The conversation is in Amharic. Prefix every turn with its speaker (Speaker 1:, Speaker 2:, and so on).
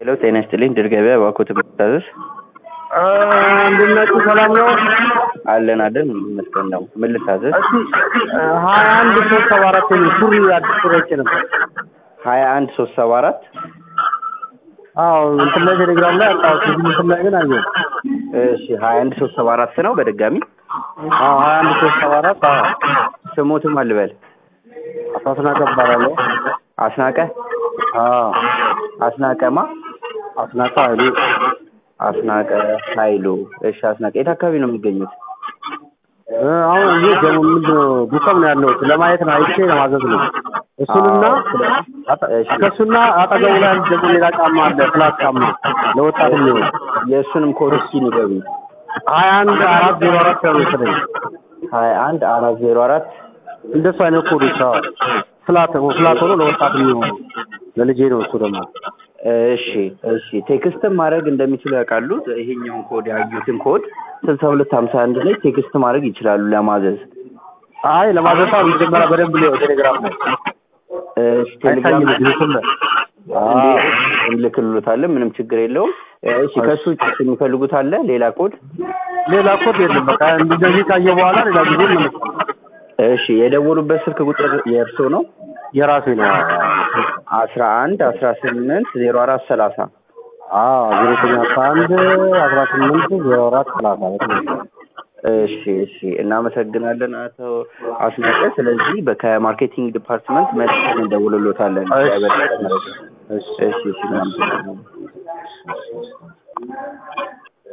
Speaker 1: ሄሎ ጤና ይስጥልኝ ድር ገበያ እባክዎት መታዘዝ
Speaker 2: እንዴት ናችሁ? ሰላም ነው?
Speaker 1: አለን አለን ይመስገን ነው ምን ልታዘዝ
Speaker 2: እስቲ ሀያ አንድ ሶስት ሰባ አራት የሚል ሱሪ አዲስ ሱሪ አይቼ ነበር።
Speaker 1: ሀያ አንድ ሶስት ሰባ አራት
Speaker 2: አዎ እንትን ላይ ቴሌግራም ላይ አጣሁት። እዚህ እንትን ላይ ግን አየሁ።
Speaker 1: እሺ ሀያ አንድ ሶስት ሰባ አራት ነው በድጋሚ
Speaker 2: አዎ ሀያ አንድ ሶስት ሰባ አራት አዎ
Speaker 1: ስሞትም አልበል
Speaker 2: አስናቀ እባላለሁ።
Speaker 1: አስናቀ
Speaker 2: አዎ
Speaker 1: አስናቀማ
Speaker 2: አስናቀ ኃይሉ
Speaker 1: አስናቀ ኃይሉ እሺ አስናቀ የት አካባቢ ነው የሚገኙት
Speaker 2: እ አሁን እዚህ ደግሞ ምንድን ነው ዱከም ነው ያለሁት ለማየት ነው አይቼ ለማዘዝ ነው። እሱንና አጠ-
Speaker 1: እሺ።
Speaker 2: ከእሱና አጠገቡ ላይ አንድ ደግሞ ሌላ ጫማ አለ ፍላት ጫማ ለወጣት የሚሆን
Speaker 1: የእሱንም ኮድ እስኪ ንገሩኝ
Speaker 2: ሀያ አንድ አራት ዜሮ አራት ነው መሰለኝ
Speaker 1: ሀያ አንድ አራት ዜሮ አራት
Speaker 2: እንደሱ አይነት ኮዶች አዎ ፍላት ፍላት ሆኖ ለወጣት የሚሆኑ ለልጄ ነው እሱ ደግሞ
Speaker 1: እሺ እሺ ቴክስትም ማድረግ እንደሚችሉ ያውቃሉ ይሄኛውን ኮድ ያዩትን ኮድ ስልሳ ሁለት ሀምሳ አንድ ላይ ቴክስት ማድረግ ይችላሉ ለማዘዝ
Speaker 2: አይ ለማዘፋ መጀመሪያ በደንብ ሊሆን ቴሌግራም ላይ
Speaker 1: እሺ ቴሌግራም
Speaker 2: አይታይም ግሩፕም ላይ
Speaker 1: እንዴ እንልክልዎታለን ምንም ችግር የለውም እሺ ከሱ ውጭ የሚፈልጉት አለ ሌላ ኮድ
Speaker 2: ሌላ ኮድ የለም በቃ እንደዚህ ካየ በኋላ ሌላ ጊዜ መለስ
Speaker 1: እሺ የደወሉበት ስልክ ቁጥር የእርስዎ ነው
Speaker 2: የራሴ ነው
Speaker 1: አስራ አንድ አስራ ስምንት ዜሮ አራት ሰላሳ
Speaker 2: አዎ ዜሮ ዘጠኝ አስራ አንድ አስራ ስምንት ዜሮ አራት ሰላሳ በትክክል
Speaker 1: እሺ እሺ እናመሰግናለን አቶ አስናቀ ስለዚህ በ- ከማርኬቲንግ ዲፓርትመንት መልሰን እንደውልሎታለን
Speaker 2: እሺ።
Speaker 1: ያበለጠ መረጃ
Speaker 2: እሺ
Speaker 1: እሺ እሺ እናመሰግናለን